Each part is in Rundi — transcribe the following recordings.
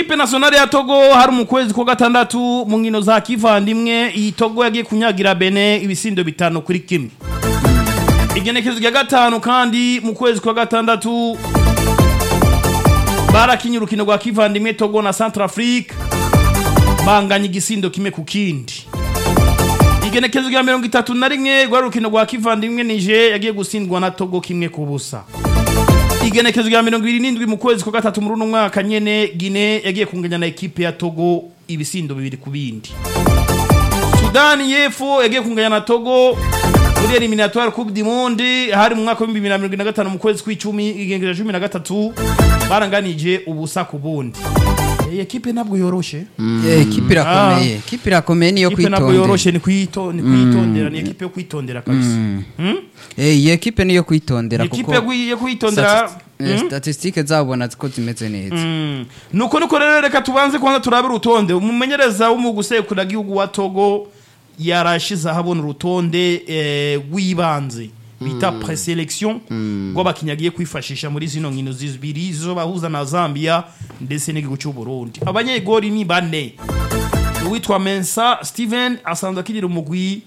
ekipe nationale ya togo hari mu kwezi kwa gatandatu mu nkino za kivandimwe iyi togo yagiye kunyagira bene ibisindo bitanu kuri kimwe igenekezo rya gatanu kandi mu kwezi kwa gatandatu barakinye urukino rwa kivandimwe togo na centrafrique banganya igisindo kimwe ku kindi igenekezo rya mirongo itatu na rimwe rwari urukino rwa kivandimwe nije yagiye gutsindwa na togo kimwe ku busa igenekezo rya mirongo ibiri n'indwi mu kwezi kwa gatatu muri uno mwaka nyene gine yagiye kunganya na ekipe ya togo ibisindo bibiri ku bindi sudani y'epfo yagiye kunganya na togo muri eliminatoire coupe du monde hari mu mwaka w'ibihumbi bibiri na mirongo ine na gatanu mu kwezi kw'icumi igenekezo cumi na gatatu baranganije ubusa ku bundi iyi ekipe ntabwo yoroshe Eh, ekipe irakomeye ekipe irakomeye niyo ekipe ntabwo kwitondera yoroshe ni kwito- ni kwitondera ni ekipe yo kwitondera kabisa Hmm? Eh, iyi ekipe niyo kwitondera Ni ekipe kuko yo kwi- yo kwitondera stati- eh, Hmm? statistique zabona ko zimeze neza Mm. nuko nuko rero reka tubanze kwanza turabe urutonde umumenyereza w'umugusekura gihugu wa Togo yarashize ahabona urutonde eh, rw'ibanze bita preselection rw'abakinnyi agiye kwifashisha muri zino nkino zibiri zo bahuza na Zambia ndetse n'igihugu cy'u Burundi abanyegori ni bane uwitwa Mensa Steven asanzwe akirira umugwi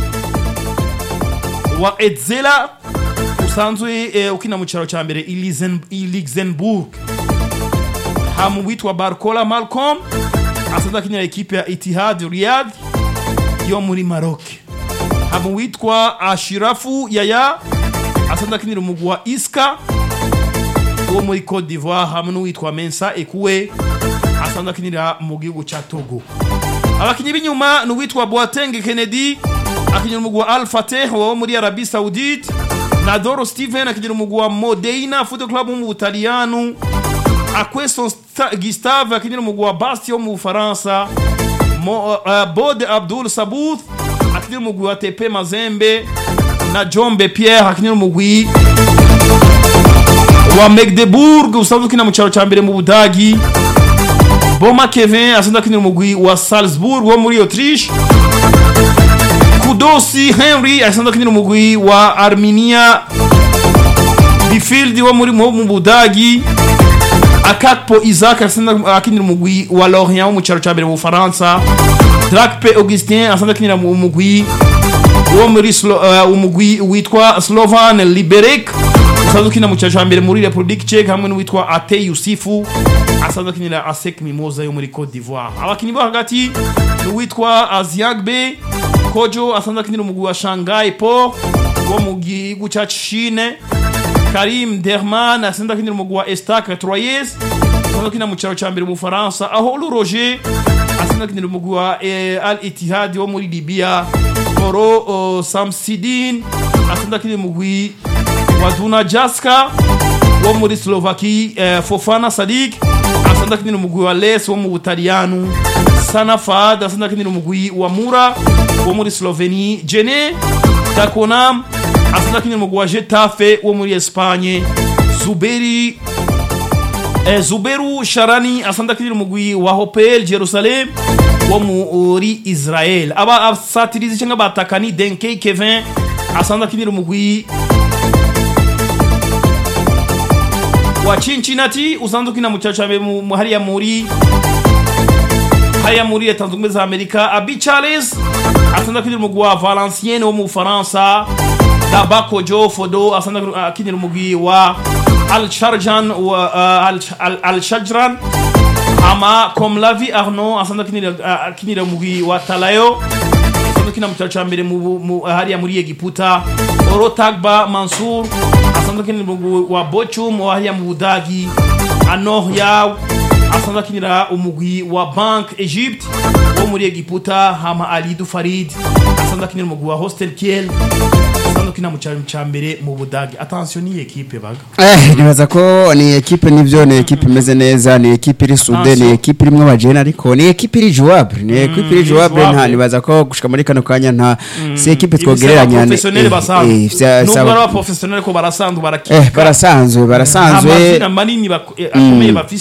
wa Edzela usanzwe eh, ukina mu cyaro cya mbere i Lizen- i Luxembourg hamu witwa Barcola Malcolm asanzwe akinira ekipe ya Etihad Riyadh yo muri Maroc hamu witwa Ashirafu Yaya asanzwe akinira umugwi wa Iska wo muri Cote d'Ivoire hamwe n'uwitwa Mensa Ekuwe asanzwe akinira mu gihugu cya Togo abakinyi b'inyuma ni uwitwa Boateng Kennedy akinira umugwi wa Al Fateh wo muri Arabie Saoudite na Doro Steven akinira umugwi wa Modena Football Club wo mu Butaliyanu Akweson Sta- Gustave akinira umugwi wa Bastia wo mu Bufaransa Mo- uh, Bode Abdul Sabuth akinira umugwi wa TP Mazembe na Jombe Pierre akinira umugwi wa Magdeburg usanzwe ukina mu cyaro cya mbere mu Budagi Boma Kevin asanzwe akinira umugwi wa Salzburg wo muri Autriche Kudosi Henry asanzwe akinira umugwi wa Arminia Bifield wo muri wo mu Budagi Akakpo Isaac asanzwe akinira umugwi wa Lorient wo mu cyaro cya mbere mu Bufaransa Drakpe Augustin asanzwe akinira mu mugwi wo muri Slo- uh, umugwi witwa Slovan Liberec usanzwe ukina mu cyaro cya mbere muri Republique Czech hamwe n'uwitwa Ate Yusufu asanzwe akinira ASEC Mimosa yo muri Cote d'Ivoire abakinnyi bo hagati ni uwitwa Aziagbe Kojo asanzwe akinira umugwi wa Shanghai Po wo mu gihugu cya Chine Karim Derman asanzwe akinira umugwi wa Estac Troyes asanzwe akinira mu cyaro cya mbere mu Faransa aho Lu Roger asanzwe akinira umugwi wa eh, Al Ittihad wo muri Libya Koro oh, Samsidin asanzwe akinira umugwi wa Duna Jaska wo muri Slovaki eh, Fofana Sadik asanzwe akinira umugwi wa Les wo mu Butaliyanu Sana Fad asanzwe akinira umugwi wa Mura wo muri Sloveni Jene Takonam asanzwe akinira umugwi wa Getafe wo muri Espagne Zuberi Eh, Zuberu Sharani asanzwe akinira umugwi wa Hopel Jerusalem wo muri Israel aba asatirizi cyangwa batakani Denke Kevin asanzwe akinira umugwi wa Cincinnati usanzwe ukina mu cyaro cya mbere mu- mu- hariya muri hariya muri leta zunze ubumwe za Amerika Abi Charles asanzwe akinira umugwi wa Valenciennes wo mu Bufaransa Dabako Joe Fodo asanzwe akinira umugwi wa Al Sharjan wa uh, Al, Al, Al Shajran ama Komlavi Arnaud asanzwe akinira uh, akinira umugwi wa Talayo asanzwe akina mu cyaro cya mbere mu, mu, hariya muri Egiputa Oro Tagba Mansour asanzwe akinira umugwi wa Bochum wa hariya mu Budagi Anor Yaw asanzwe akinira umugwi wa Bank Egypt wo muri Egiputa hama Alidu Farid asanzwe akinira umugwi wa Hostel Kiel asanzwe akina mu cyaro cya mbere mu Budagi attention ni equipe baga Eh, nibaza ko ni ekipe nivyo ni ekipe imeze neza ni ekipe iri sude Attention. ni ekipe irimwo abajene ariko ni ekipe iri jouable ni ekipe iri iri jouable nta jouable. nibaza ko gushika muri kano kanya nta si ekipe Ibisaba twogereranya ni- professionnel eh, basanzwe eh, vya- nubwo saba- ari abaprofessionnel ko barasanzwe barakina eh barasanzwe barasanzwe amazina manini bak- eh, akomeye bafise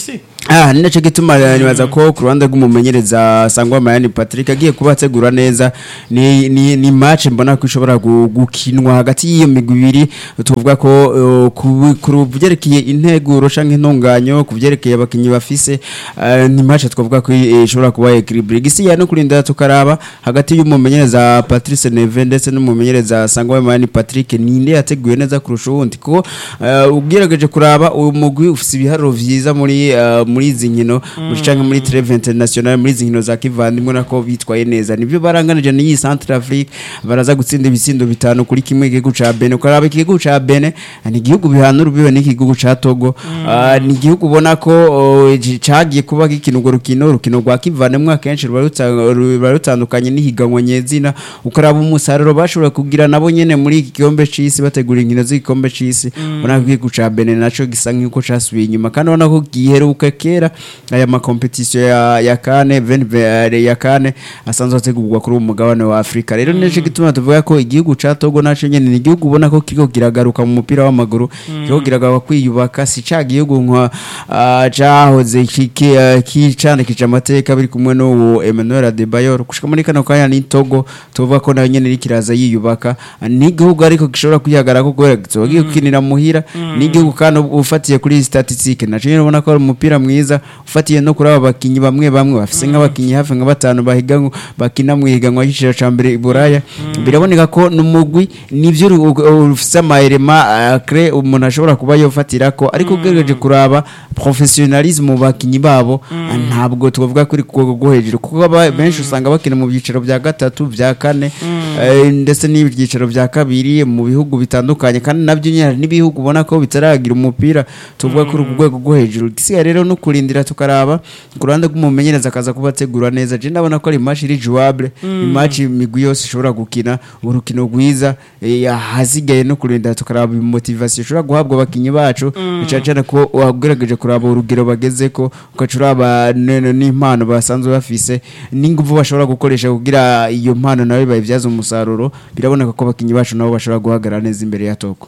Ah, ni nacyo gituma eh, nibaza ko ku ruhande rw'umumenyereza Sangwa Mayani Patrick agiye kuba ategura neza ni ni, ni match mbona ko ishobora gu- gukinwa hagati y'iyo migwi ibiri tuvuga ko eh, ku ku byerekeye integuro canke intunganyo ku byerekeye abakinyi bafise eh, ni match twavuga ko eh, ishobora kuba equilibre gisi ya no kurinda tukaraba hagati y'umumenyereza Patrice Neve ndetse n'umumenyereza Sangwa Mayani Patrick ninde yateguye neza kurusha uwundi kuko eh, ugerageje kuraba uyu mugwi ufise ibiharuro vyiza muri eh, muri izi nkino muri canke muri treve international muri izi nkino za kivandimwe nako bitwaye neza nivyo baranganije n'iyi Central Afrique baraza gutsinda ibitsindo bitanu kuri kimwe igihugu ca Benin ukaraba igihugu ca Benin ni igihugu bihanura ubiwe n'igihugu ca Togo Ah, ni igihugu ubona ko oh, ji- cagiye kuba gikina urwo rukino urukino rwa kivandimwe akenshi ruba ruta- ruba rutandukanye n'ihiganwa nyezina ukaraba umusaruro bashobora kugira nabo nyene muri iki gikombe c'isi bategura inkino z'igikombe c'isi ubona ko igihugu ca Benin naco gisa nk'uko casubiye inyuma kandi ubona ko giheruka kera aya makompetisiyo ya, ya kane venve ya kane asanzwe ategurwa kuri uwo mugabane wa Afrika rero nico gituma tuvuga ko igihugu ca Togo naco nyene ni igihugu ubona ko kiriko kiragaruka mu mupira w'amaguru kiriko kiragaruka kwiyubaka si ca gihugu nka ah, cahoze kiki- ah, kicandikije amateka biri kumwe n'uwo Emmanuel Adebayor gushika muri kano kanya ni Togo tuvuga ko nayo nyene iriko iraza yiyubaka ni igihugu ariko gishobora kwihagarara ko kubera kizoba giye gukinira muhira ni igihugu kandi ufatiye kuri statistique naco nyene ubona ko ari umupira mwiza ufatiye no kuri aba bakinyi bamwe bamwe bafise nk'abakinyi hafi nka batanu bahiganwa bakina mu higanwa y'igiciro ca mbere i Buraya biraboneka ko n'umugwi nivyo uru- uru- ufise amaelema cre umuntu ashobora kuba yofatirako ariko ugerageje kuraba professionalisme mu bakinyi babo ah, ntabwo twavuga kuri ku rwego rwo hejuru kuko aba- benshi usanga bakina mu byiciro bya gatatu bya kane eh, ndetse n'ibyiciro bya kabiri mu bihugu bitandukanye kandi nabyo nyine hari n'ibihugu ubona ko bitaragira umupira tuvuga kuri ku rwego rwo hejuru gisigaye rero no kurindira tukaraba ku ruhande rw'umumenyereza akaza kuba ategura neza je ndabona ko ari match iri jouable match imigwi yose ishobora gukina urukino rwiza eh, ahasigaye no kurindira tukaraba motivation ishobora guhabwa abakinyi bacu cyane cyane ko wagerageje kuraba urugero bageze ko ugaca uraba n- n'impano basanzwe bafise n'ingufu bashobora gukoresha kugira iyo mpano nawe bayibyaza umusaruro biraboneka ko abakinyi bacu nabo bashobora guhagarara neza imbere ya Toko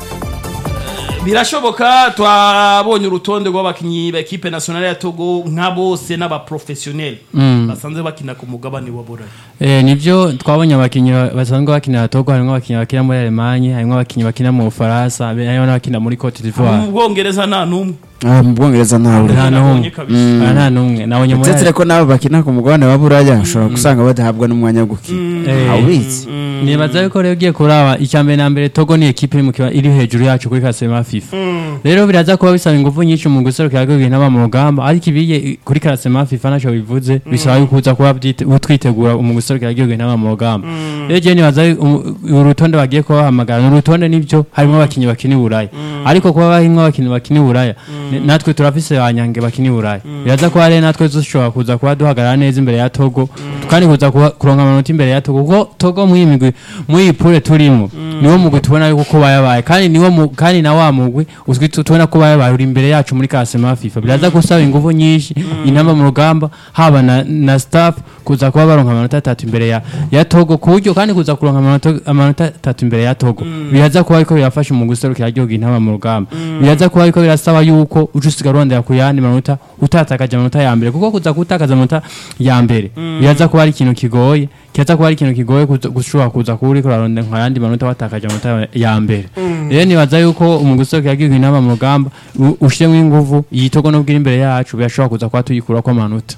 birashoboka twabonye urutonde rw'abakinnyi ba ekipe nationale ya Togo nka bose n'abaprofessionnel basanzwe bakina ku mugabane wa Burayi Eh, nivyo twabonye abakinyi ba- basanzwe bakinira Togo harimo abakinyi bakina muri Allemagne harimo abakinyi bakina mu Bufaransa harimo n'abakina muri Cote d'Ivoire mu Bwongereza nta numwe Ah, mu Bwongereza ntawe nta Nabonye n'umwe kabisa. Ah, nta n'umwe nabonye muri ndetse ko nabo bakina ku mugabane wa Buraya ushobora gusanga badahabwa n'umwanya wo gukina Eh, awitse nibaza yuko rero ugiye kuraba icya mbere na mbere Togo ni ekipe iri mu kiba iri hejuru yacu kuri klasema FIFA rero biraza kuba bisaba ingufu nyinshi mu guserukira rwego n'aba mu rugamba ariko ibiye kuri klasema FIFA ntacyo bivuze bisaba yuko uza kuba byite- twitegura mu guserukira rwego n'aba mu rugamba rero je nibaza yu- umu- urutonde bagiye kuba bahamagara ni urutonde nibyo harimo abakinnyi bakina i Buraya ariko kuba harimo abakinnyi bakina i Buraya ni- natwe turafise abanyange bakina i Buraya biraza kuba rero natwe dushobora kuza kuba duhagarara neza imbere ya Togo kandi kuza kuba- kuronka amanota imbere ya Togo kuko Togo muri iyi migwi muri iyi pure turimo niwo mugwi tubona yuko kuba yabaye kandi niwo mu- kandi na wa mugwi uzwi tu- tubona kuba yabaye uri imbere yacu muri klasema FIFA biraza gusaba ingufu nyinshi intamba mu rugamba haba na, na staff kuza kuba baronka amanota atatu imbere ya, ya Togo ku buryo kandi kuza kuronka amanota amanota atatu imbere ya Togo biraza kuba ariko birafasha mu guserukira igihugu intamba mu rugamba biraza kuba ariko birasaba yuko uca usigara urondera ku yandi manota utatakaje amanota ya mbere kuko kuza gutakaza amanota ya mbere biraza kuba ari ikintu kigoye kiza kuba ari ikintu kigoye kuza- gushobora kuza kuba uriko urarondera nka yandi manota watakaje amanota ya mbere rero nibaza yuko mu guserukira igihugu intamba mu rugamba u- ushiremo ingufu iyi Togo nubwo iri imbere yacu birashobora kuza kuba tuyikurako amanota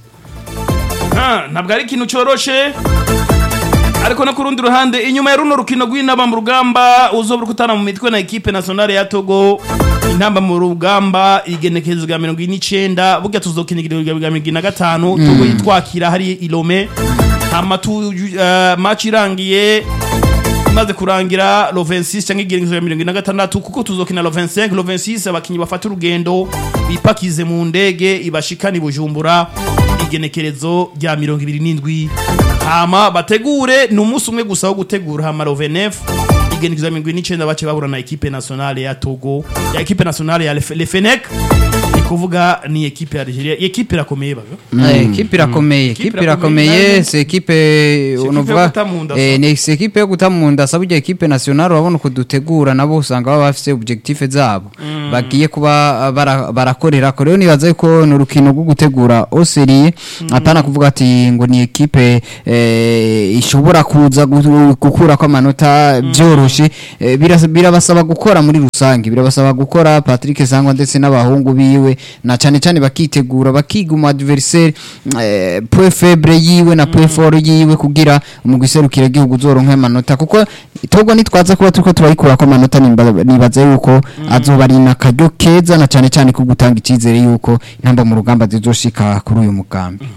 Ah, ntabwo ari ikintu cyoroshe ariko no ku rundi ruhande inyuma ya runo rukino rw'intamba mu rugamba uzobura kutana mu mitwe na ekipe nationale ya Togo intamba mu rugamba igenekerezo rya mirongo ine n'icenda burya tuzokina igiriro rya mirongo ine na gatanu Togo yitwakira hari Ilome hama tu uh, match irangiye imaze kurangira lo 26 cyangwa igenekerezo rya mirongo ine na gatandatu kuko tuzokina lo 25 lo 26 abakinyi bafata urugendo bipakize mu ndege ibashikana i Bujumbura igenekerezo rya mirongo ibiri n'indwi hama bategure ni umunsi umwe gusa wo gutegura hama rovenef igenekerezo rya mirongo ine n'icenda bace bahura na ekipe nationale ya togo ya ekipe nationale ya Lef- lefenek kuvuga ni ekipe ya Algeria ekipe irakomeye baga Eh, ekipe irakomeye Ekipe ekipe irakomeye, irakomeye nayo- si ekipe ekipe unovuga yo guta mu nda, eh, sa. ni si ekipe yo guta mu nda sa burya ekipe nationale urabona uko dutegura nabo usanga baba bafise objectif zabo bagiye kuba bara- barakorera ko rero nibaza yuko ni urukino rwo gutegura oseriye atana kuvuga ati ngo ni ekipe eh, ishobora kuza gu- gukura ko amanota byoroshe Eh, biras- birabasaba gukora muri rusange birabasaba gukora Patrick Sangwa ndetse n'abahungu biwe na cyane cyane bakitegura bakiga umu adversaire eh, point faible yiwe na point fort yiwe kugira umugwi serukira igihugu uzoronka amanota kuko togwa nitwaza kuba turiko turayikura ko amanota nimba- nibaza yuko azoba ari nakaryo keza na cyane cyane ko gutanga icyizere yuko intamba mu rugamba zizoshika kuri uyu mugambi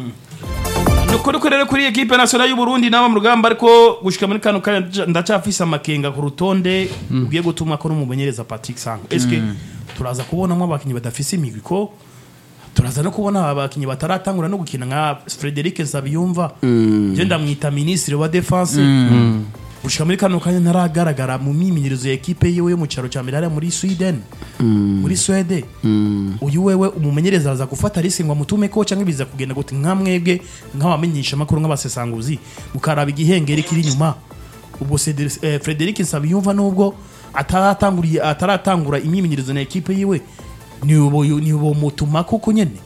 nukuri ko rero kuri ekipe nationale y'u Burundi naba mu rugamba ariko gushika muri kano kanya ndaca- ndacafise amakenga ku rutonde ugiye gutuma ko n'umumenyereza Patrick Sango eske turaza kubonamo abakinyi badafise imigwi ko turaza no kubona abakinyi bataratangura no gukina nka Frederic Nsabiyumva je ndamwita ministre wa defense gushika muri kano kanya ntaragaragara mu myimenyerezo ya ekipe yiwe yo mu cyaro cya mbere hariya muri Sweden muri Swede uyu wewe umumenyereza araza gufata risi ngo amutume ko cyangwa biza kugenda gute nka mwebwe nk'abamenyesha amakuru nk'abasesanguzi mukaraba igihengeri kiri inyuma ubwo Cedric- eh, Frederic Nsabiyumva nubwo ataratanguriye ataratangura imyimenyerezo na ekipe yiwe nibo nibo mutuma koko nyene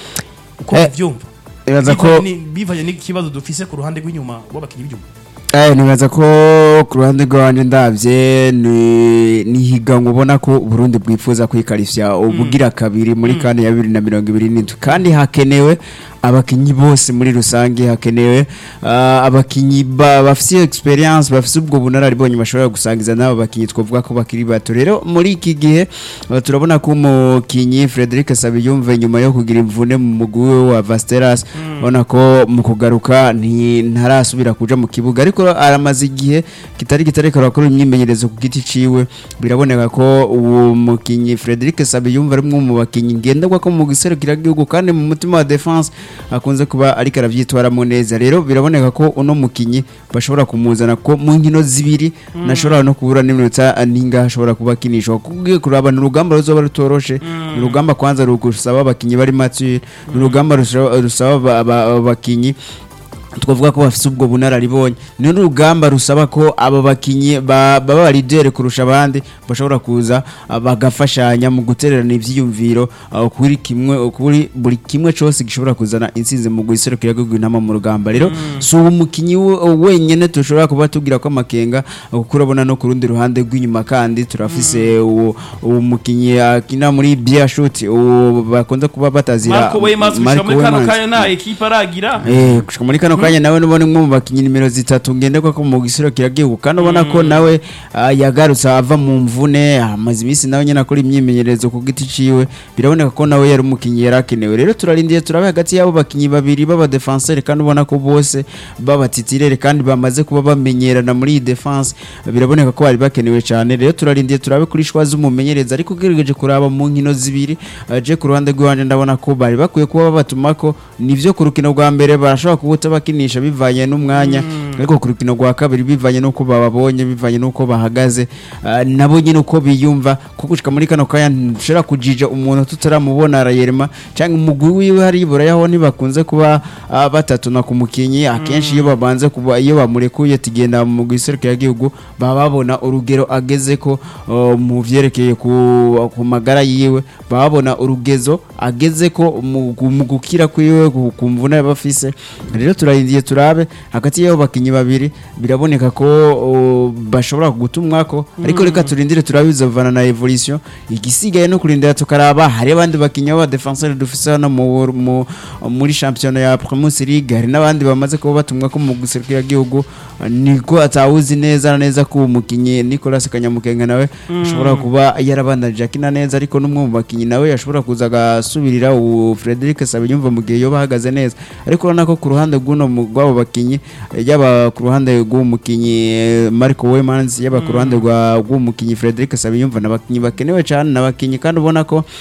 uko Eh, byumva ibaza ko- bivanye n'ikibazo dufise ku ruhande rw'inyuma w'abakinnyi b'ibyuma Eh, nibaza ko ku ruhande rwanje ndavye ni ni higanwa ubona ko Burundi bwifuza kwikarifya ubugira kabiri muri kane ya 2027 kandi hakenewe abakinyi bose muri rusange hakenewe ah, abakinyi ba- bafise experience bafise ubwo bunararibonye bashobora gusangiza n'abo bakinyi twavuga ko bakiri bato rero muri iki gihe ah, turabona ko umukinyi Frederic Sabiyumve nyuma yo kugira imvune mu mugwi we wa Vasteras ubona ko mu kugaruka nti- ntarasubira kuja mu kibuga ariko aramaze igihe kitari kitari karakora imyimenyerezo ku giti ciwe biraboneka ko uwo mukinyi Frederic Sabiyumve ari umwe mu bakinyi ngenderwa ko mu giserukira gihugu kandi mu mutima wa defense akunze kuba ariko aravyitwaramo neza rero biraboneka ko uno mukinyi bashobora kumuzana ko mu nkino zibiri nashobora no kubura n'iminota ninga ashobora kuba akinishwa kugiye kuraba ni urugamba ruzoba rutoroshe ni urugamba kwanza rugusaba abakinyi bari mature ni urugamba rusaba rusaba aba- aba- abakinyi twavuga ko bafite ubwo bunararibonye ni urugamba rusaba ko aba bakinyi ba- baba baridere kurusha abandi bashobora kuza ah, bagafashanya mu gutererana ivyiyumviro ah, kuri kimwe kuri buri kimwe cyose gishobora kuzana intsinzi mu guserukira rwego intama mu rugamba rero si uwo mukinyi we- wenyene dushobora kuba tubwira ko amakenga ah, kuko urabona no ku rundi ruhande rw'inyuma kandi turafise uwo uwo mukinyi akina muri biashut uwo bakunze kuba batazira Marco Weymans gushika Marco muri kano Weymans. kanya nta ekipe aragira Eh, gushika muri kano kanya nawe nubona umwe mu bakinyi nimero zitatu ngenderwa ko mu gisiro kiragihugu kandi ubona ko nawe ah, yagarutse ava mu mvune amaze iminsi nawe nyine akora imyimenyerezo ku giti ciwe biraboneka ko nawe yari umukinyi yari akenewe rero turarindiye turabe hagati y'abo bakinyi babiri b'aba defenseur kandi ubona ko bose b'abatitirere kandi bamaze kuba bamenyerana muri iyi defense biraboneka ko bari bakenewe cyane rero turarindiye turabe kuri shwa z'umumenyereza ariko ugerageje kuraba mu nkino zibiri ah, je ku ruhande rw'iwanje ndabona ko bari bakwiye kuba babatumako nivyo ku rukino rwa mbere barashobora kuba bakinisha bivanye n'umwanya ariko ku rukino rwa kabiri bivanye n'uko bababonye bivanye n'uko bahagaze ah, nabo nyine uko biyumva kuko gushika muri kano kanya ntushobora kujija umuntu tutaramubona arayerema cyangwa umugwi wiwe hari iburayaho ntibakunze kuba ah, batatuna ku mukinyi akenshi iyo babanze kuba iyo bamurekuye tugenda mu giserukira gihugu baba babona urugero ageze ko oh, mu vyerekeye ku, ku magara yiwe baba babona urugezo ageze ko mu mu gukira kwiwe ku- ku mvune yaba afise rero turarindiye turabe hagati y'abo bakinyi babiri biraboneka ko oh, bashobora kugutumwako ariko reka turindire turabe bizovana na evolution igisigaye no kurindira tukaraba hari abandi bakinyi b'aba defenseur dufise hano mu, mu, muri championnat ya Primus League hari n'abandi bamaze kuba batumwa ko mu guserukira gihugu niko atawuzi neza na neza ko umukinyi Nicolas Kanyamukenga nawe ashobora kuba yarabandanije akina neza ariko n'umwe mu bakinyi nawe yashobora kuza agasubirira uwo Frederic Sabinyumva mu gihe yoba ahagaze neza ariko urabona ko ku ruhande rw'uno mu- rw'abo bakinyi eh, yaba ku ruhande rw'uwo mukinyi eh, Marco Weymans yaba ku ruhande rwa- rw'uwo mukinyi Frederic Sabinyumva n'abakinyi bakenewe cyane n'abakinyi kandi ubona ko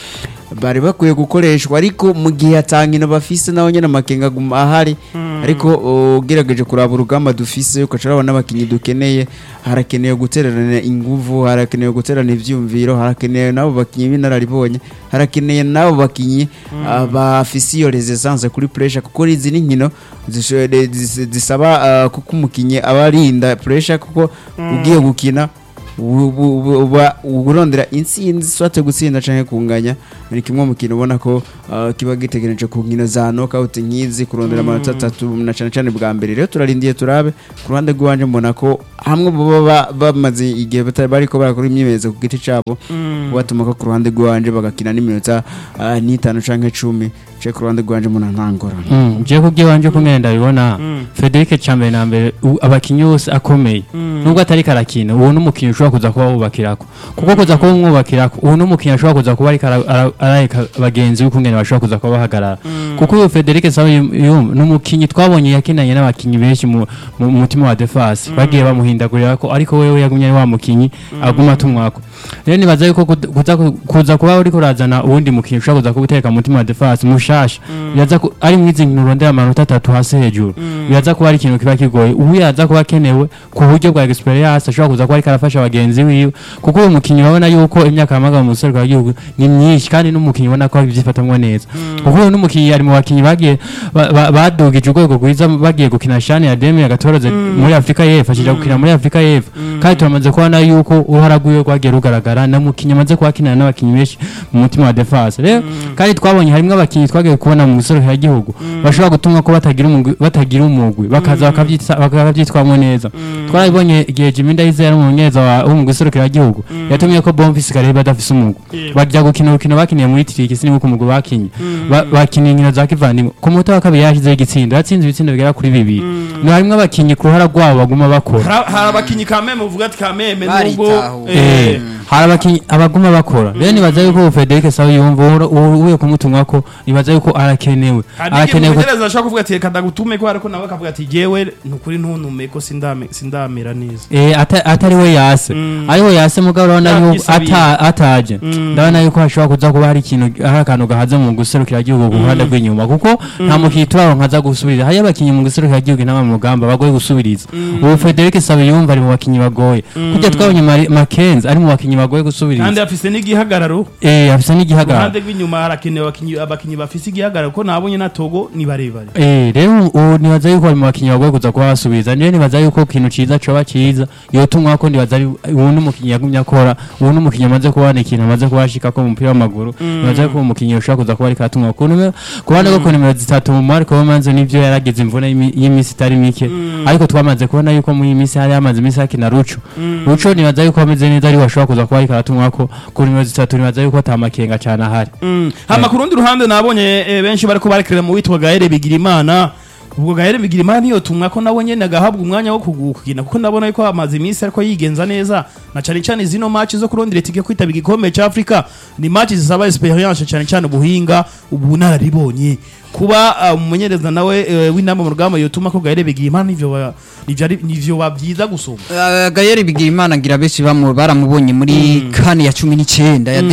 bari bakwiye gukoreshwa ariko mu gihe atankino bafise naho nyene amakenga aguma ahari ariko ugerageje kuraba urugamba dufise ukaca urabona abakinyi dukeneye harakenewe gutererana inguvu harakenewe guterana ivyumviro harakenewe nabo bakinyi b'inararibonye harakeneye nabo bakinyi ah, bafise iyo resistance kuri pressure kuko izi ni nkino zisho- zis- zisaba ah, kuko umukinyi aba arinda pressure kuko ugiye gukina ubu- ubu- uba urondera intsinzi swate gutsinda canke kunganya ni kimwe mu kintu ubona ko uh, kiba gitegereje ku nkino za knockout nk'izi kurondera amanota atatu na cane cane bwa mbere rero turarindiye turabe ku ruhande rw'iwanje mbona ko hamwe baba ba- bamaze igihe batari bariko barakora imyimenyerezo ku giti cabo batuma ko ku ruhande rw'iwanje bagakina n'iminota uh, n'itanu canke cumi ce ku ruhande rw'iwanje mbona nta ngorane Mm, je kubwiwanje ko ngenda ndabibona Frederic Chambe na mbere u- abakinyi bose akomeye nubwo atari karakina uwo n'umukinyi ushobora kuza kuba wubakirako kuko kuza kuba umwubakirako uwo n'umukinyi ashobora kuza kuba ariko ara- ara- arareka bagenzi be kungene bashobora kuza kuba bahagarara kuko uyu Frederic Sabe yum n'umukinyi twabonye yakinanye n'abakinyi benshi mu mu mutima wa defense bagiye bamuhindagurira ko ariko wewe yagumye ari wa mukinyi aguma tumwako rero nibaza yuko kuza- kuza kuza kuba uriko urazana uwundi mukinyi ushobora kuza kuba mu mutima wa defense mushasha biraza ku- ari mwizi nkino urondera amanota atatu hasi hejuru biraza kuba ari ikintu kiba kigoye ubu yaza kuba akenewe ku buryo bwa experience ashobora kuza kuba ariko arafasha bagenzi biwe kuko uyu mukinyi urabona yuko imyaka yamaga mu musore w'igihugu ni myinshi kandi n'umukinyi ubona ko abyifatamwo neza kuko uyu n'umukinyi ari mu bakinyi bagiye ba- ba- badugije urwego rwiza bagiye gukina shani ya demi yagatoroze muri afurika y'epfo akija gukina muri afurika y'epfo kandi turamaze kubona yuko uruhara rwiwe rwagiye rugaragara na mukinyi amaze kuba akinana n'abakinyi benshi mu mutima wa defense rero kandi twabonye harimo abakinyi twagiye kubona mu musore y'igihugu bashobora gutuma ko batagira umugwi batagira umugwi bakaza bakabyitsa- bakabyitwamo neza twarabibonye igihe Jimmy Ndayize yari umumenyereza wa- wo mu guserukira igihugu yatumye ko Bonfils Kare badafise umugwi bajya gukina urukino bakiniye muri Tiriki siniko umugwi bakinye Ba- bakiniye inkino za kivandimwe ku munota wa kabiri yashizeho igitsindo yatsinze ibitsindo bigera kuri bibiri ni harimo abakinyi ku ruhara rwabo baguma bakora Hari hari abakinyi kameme uvuga ati kameme nubwo Baritahuye. eh, Eh, hari abakinyi abaguma bakora rero nibaza yuko ubu Frederic Sawe yumva uvuye kumutumwa ko nibaza yuko arakenewe hari n'igihe arakenewe ko- umumenyereza ashobora kuvuga ati reka ndagutume ko ariko nawe akavuga ati jewe nukuri ntuntume ko sindame sindamera neza Eh, ata- atari we yase ariho yase mugabo urabona yuko Yabyisabiye. ata- ataje ndabona yuko hashobora kuza kuba hari ikintu hari akantu gahaze mu guserukira igihugu ku ruhande rw'inyuma kuko nta mukinnyi turaronka aza gusubiriza hariyo abakinnyi mu guserukira igihugu n'aba mu rugamba bagoye gusubiriza ubu Frederic Sabe yumva ari mu bakinnyi bagoye kujya twabonye Mari- Mackenzie ari mu bakinnyi bagoye kandi gusubiriza afise n'igihagararo eh afise n'igihagararo uruhande rw'inyuma harakenewe abakinyi abakinyi bafise igihagararo ko nabonye na togo ni barebare Eh, rero ubu nibaza yuko bari mu bakinnyi bagoye kuza kuba basubiza niyo nibaza yuko ikintu ciza coba ciza yotumwa ko ndibaza ari ubu n'umukinnyi yagumye akora ubu n'umukinnyi amaze kubona ikintu amaze kubashika ko mu mupira w'amaguru nibaza yuko uwo mukinnyi ushobora kuza kuba ariko atumwa ku numero ku ruhande rwo ku nimero zitatu mu Marco Romanzo nivyo yaragize imvune y'imi- y'iminsi itari mike ariko twamaze kubona yuko muri iyi minsi hari hamaze iminsi hakina Ruco Ruco nibaza yuko ameze neza ariwe ashobora kuza kuba ariko aratumwa ko ku nimero zitatu nibaza yuko ata makenga cane ahari hama ku rundi ruhande nabonye eh, benshi bariko barekerera mu witwa gahere bigirimana ubwo gahere bigirimana niyo tumwa ko nabo nyene agahabwa umwanya wo kugukina kuko ndabona yuko amaze iminsi ariko yigenza neza na cane cane zino match zo kurondera itike kwitabira igikombe ca Afrika ni match zisaba experience cane cane ubuhinga ubunararibonye kuba uh, umumenyereza nawe uh, w'inama mu rugamba yotuma ko gahere bigirimana nivyo ba- nivyo ari- nivyo babyiza gusoma Uh, Gayeri Bigirimana ngira benshi bamu baramubonye muri kane ya 19 ya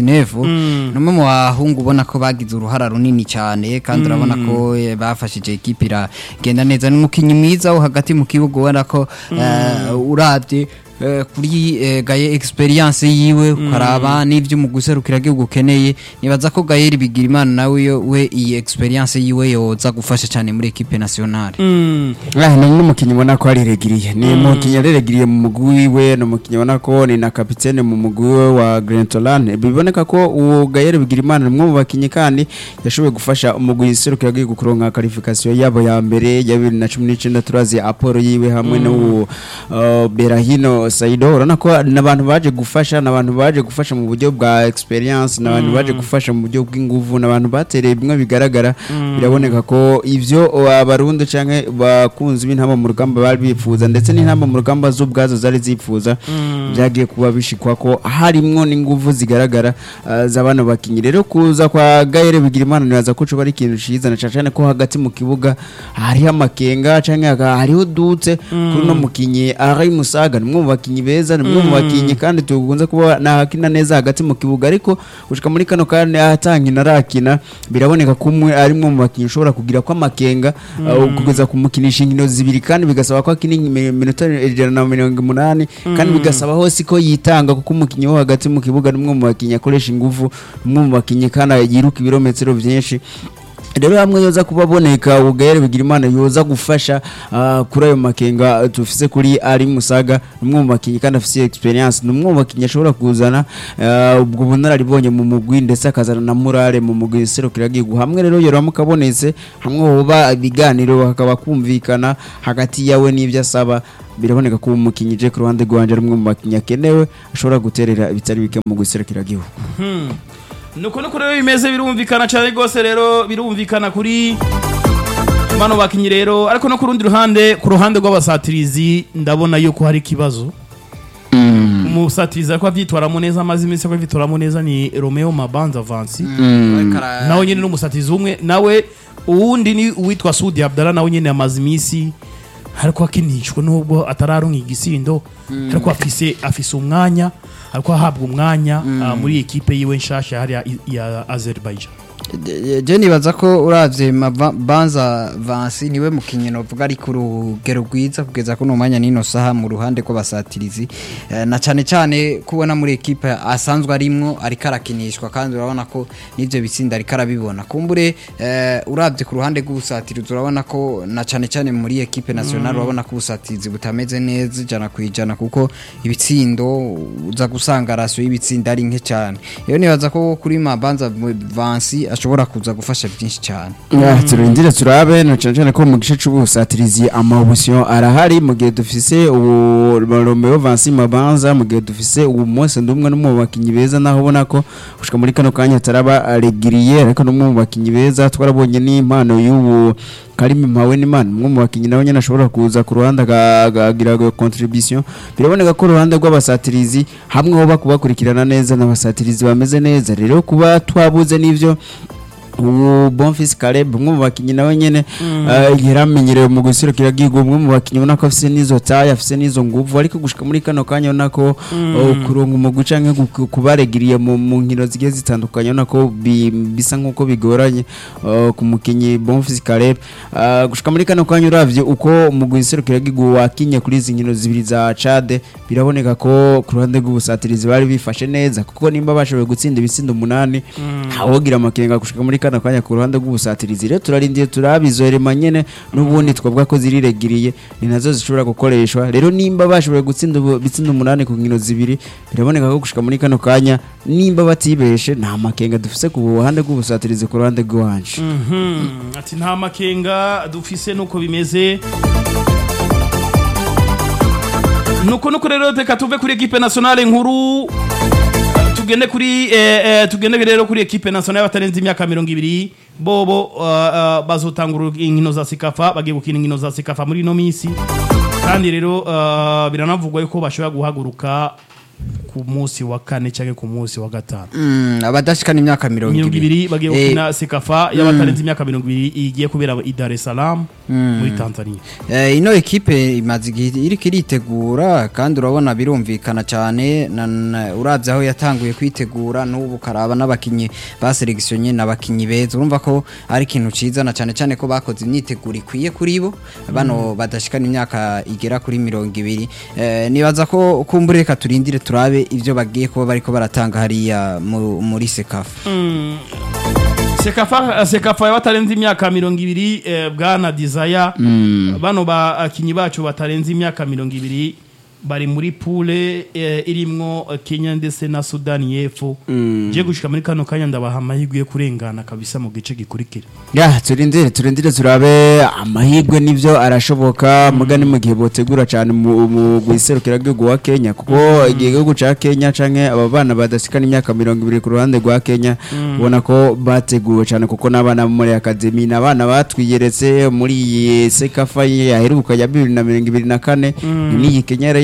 2019 numwe mu bahungu ubona ko bagize uruhara runini cyane kandi urabona ko eh, bafashije equipe iragenda neza n'umukinyi mwiza wo hagati mu kibuga ubona ko uh, uravye eh, kuri eh, gaye experience yiwe ukaraba n'ivyo mu guserukira gihugu ukeneye nibaza ko Gayeri Bigirimana nawe yo- we iyi experience yiwe yoza gufasha cyane muri equipe nationale Ah, ni n'umukinnyi ubona ko ariregiriye ni umukinnyi yareregiriye mu mugwi wiwe ni umukinnyi ubona ko ni na kapitene mu mugwi we wa Grentolan biboneka ko uwo Gayere Bigirimana ni umwe mu bakinnyi kandi yashoboye gufasha umugwi serukira gihugu kuronka qualification yabo ya mbere ya 2019 turazi Apollo yiwe hamwe n'uwo uh, Berahino Saido urabona ko n'abantu baje gufasha n'abantu baje gufasha mu buryo bwa experience n'abantu baje gufasha mu buryo bw'inguvu n'abantu batereye bimwe bigaragara biraboneka ko ivyo abarundi canke bakunzi b'intamba mu rugamba bari bifuza ndetse n'intamba mu rugamba z'ubwazo zari zifuza byagiye kuba bishikwa ko harimwo n'inguvu zigaragara uh, z'abana bakinyi rero kuza kwa Gaire Bigirimana nibaza ko coba ari ikintu ciza na cane ko hagati mu kibuga hariho amakenga canke haka- hariho dutse kuri no mukinyi Ari Musaga ni umwe mu bakinyi beza ni umwe mu bakinyi kandi tukunze kuba nahakina neza hagati mu kibuga ariko gushika muri kano kandi ahatangina arakina biraboneka ko umwe ari umwe mu bakinyi ushobora kugira ko amakenga uh, kugeza kumukinisha inkino zibiri kandi bigasaba ko akina imi- iminota ijana na mirongo umunani kandi bigasaba hose ko yitanga kuko umukinnyi wo hagati mu kibuga ni umwe mu bakinyi akoresha ingufu ni umwe mu bakinyi kandi yiruka ibirometero byinshi rero hamwe yoza kuba aboneka ubugayere bigira imana yoza gufasha ah, kuri ayo makenga tufise kuri ari musaga ni umwe mu bakinnyi kandi afise experience ni umwe mu bakinnyi ashobora kuzana ah, ubwo bunararibonye mu mugwi ndetse akazana na murare mu mugwi serukiragihugu hamwe rero yoramuka abonetse hamwe hoba ibiganiro hakaba kumvikana hagati yawe n'ibyo asaba biraboneka ko umukinnyi je ku ruhande rwanje ari umwe mu bakinnyi akenewe ashobora guterera ibitari bike mu guserukiragihugu nuko nuko rero bimeze birumvikana cyane rwose rero birumvikana kuri bano bakinyi rero ariko no ku rundi ruhande ku ruhande rw'abasatirizi ndabona yuko hari ikibazo umusatirizi ariko abyitwaramo neza amaze iminsi ko abyitwaramo neza ni romeo mabanza vansi nawe nyine ni umusatirizi umwe nawe uwundi ni uwitwa sudi abdala nawe nyine amaze iminsi ariko akinishwa nubwo atararonka igisindo ariko afise afise umwanya ariko ahabwa umwanya ah, muri ekipe yiwe nshasha hariya i- ya Azerbaijan je nibaza ko uravye Mava- banza vansi niwe mukinyi novuga ari ku rugero rwiza kugeza kuno mwanya nino saha mu ruhande rw'abasatirizi Eh, na cane cane kubona muri ekipe asanzwe arimwo ariko arakinishwa kandi urabona ko n'ivyo bitsinda ariko arabibona kumbure eh, uravye ku ruhande rw'ubusatirizi urabona ko na cane cane muri ekipe nationale urabona ko ubusatirizi butameze neza ijana ku ijana kuko ibitsindo uza gusanga rasiyo y'ibitsinda ari nke cyane rero nibaza ko kuri mabanza vansi ashobora kuza gufasha byinshi cyane Ah, turindire turabe na cyane cyane ko mu gice c'ubusatirizi amabusiyo arahari mu gihe dufise ubu Romeo Vansi Mabanza mu gihe dufise ubu Mose ndumwe no mu bakinyi beza naho ubona ko gushika muri kano kanya taraba regiriye ariko no mu bakinyi beza twarabonye n'impano y'ubu Karimi Mpawe n'Imana umwe mu bakinyi nawe nyene ashobora kuza ku ruhande aga- agagira contribution biraboneka ko uruhande rw'abasatirizi hamwe ho bakubakurikirana neza n'abasatirizi bameze neza rero kuba twabuze n'ivyo ubu Bonfils Caleb umwe mu bakinyi nawe nyene eh, yaramenyerewe mu guserukira gihugu umwe mu bakinyi ubona ko afise n'izo taye afise n'izo nguvu ariko gushika muri kano kanya ubona ko oh, kuronga umugwi canke gu- kubaregiriye mu mu nkino zigiye zitandukanye ubona ko bi- bisa nk'uko bigoranye oh, ku mukinyi Bonfils Caleb Ah, gushika muri kano kanya uravye uko umugwi serukira gihugu wakinye kuri izi nkino zibiri za Chad biraboneka ko ku ruhande rw'ubusatirizi bari bifashe neza kuko nimba bashoboye gutsinda ibitsindo umunani ntawogira amakenga gushika muri kano kanya ku ruhande rw'ubusatirizi rero turarindiye turabizorema nyene n'ubundi twavuga ko ziriregiriye ni nazo zishobora gukoreshwa rero nimba bashoboye gutsinda ubu- ibitsindo umunani ku nkino zibiri biraboneka ko gushika muri kano kanya nimba batibeshe nta makenga dufise ku ruhande rw'ubusatirizi ku ruhande rw'iwanje Mhm. ati nta makenga dufise nuko bimeze nuko nuko rero reka tuve kuri ekipe nationale nkuru tugende kuri eh, eh, tugende rero kuri ekipe nationale batarenze imyaka mirongo ibiri bobo uh, uh, bazotangura inkino za sikafa bagiye gukina inkino za sikafa muri ino minsi kandi rero uh, biranavugwa yuko bashobora guhaguruka ku munsi wa kane cyangwa ku munsi wa gatanu Mm, abadashikana imyaka mirongo mirongo ibiri bagiye Eh, gukina sekafa y'abatarenze imyaka mirongo ibiri igiye kubera i Dar es Salaam muri Tanzania Eh, ino ekipe imaze igihe iriko iritegura kandi urabona birumvikana cyane na- na- uravye aho yatanguye kwitegura n'ubu karaba n'abakinyi baseleksionye n'abakinyi beza urumva ko ari ikintu ciza na cyane cyane ko bakoze imyiteguro ikwiye kuri bo bano badashikana imyaka igera kuri mirongo ibiri Eh, nibaza ko kumbure reka turindire turabe ivyo bagiye kuba bariko baratanga hariya mu- muri sekafa sekafa sekafa y'abatarenze imyaka mirongo ibiri eh, bwana Desire bano bakinyi bacu batarenze imyaka mirongo ibiri bari muri pule eh, irimwo eh, Kenya ndetse na Sudani y'Epfo je gushika muri kano kanya ndabaha amahirwe yo kurengana kabisa mu gice gikurikira ya turindire turindire turabe amahirwe n'ivyo arashoboka muga ni mu gihe botegura cyane mu mu guserukira gihugu wa Kenya kuko igihe gihugu ca Kenya canke aba bana badasikana imyaka mirongo ibiri ku ruhande rwa Kenya ubona ko bateguwe cyane kuko n'abana bo muri akademi n'abana batwiyeretse muri iyi sekafa yaheruka ya bibiri na mirongo ibiri na kane n'iyi Kenya yari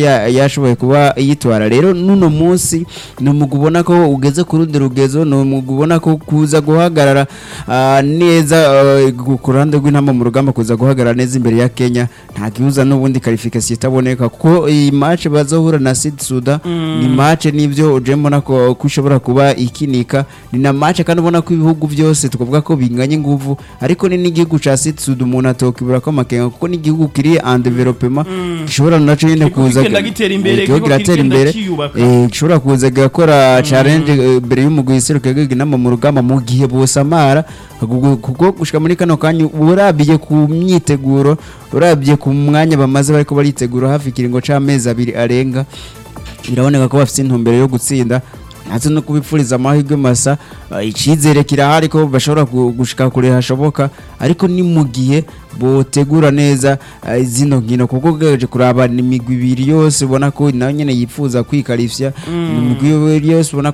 ya- yashoboye kuba yitwara rero n'uno munsi ni umugwi ubona ko ugeze ku rundi rugezo ni umugwi ubona ko kuza guhagarara ah, neza ah, ku ku ruhande rw'intama mu rugamba kuza guhagarara neza imbere ya Kenya nta gihuza n'ubundi qualification itaboneka kuko iyi match bazohura na Sud Sudan ni match nivyo uje mbona ko ko ishobora kuba ikinika ni na match kandi ubona ko ibihugu byose tukavuga ko binganye inguvu ariko ni n'igihugu ca Sud Sudan umuntu atokibura ko amakenga kuko ni igihugu kiri en development gishobora naco nyene Kiriko kuza kigenda gitera imbere, kiriko kiriko kiratera kigenda imbere kiyubaka. eh, gishobora kuza gakora challenge eh, mbere y'umugwi iseruka inama mu rugamba mu gihe bosamara kuko- kuko gushika muri kano kanya urabiye ku myiteguro urabiye ku mwanya bamaze bariko baritegura hafi ikiringo c'amezi abiri arenga biraboneka ko bafite intumbero yo gutsinda natwe no kubipfuriza amahirwe masa uh, icyizere kirahari ko bashobora gu- gushika kure hashoboka ariko ni mu gihe botegura neza uh, zino nkino kuko ugereje kuraba ni imigwi ibiri yose ubona ko nayo nyene yifuza kwikarifya ni imigwi yose ubona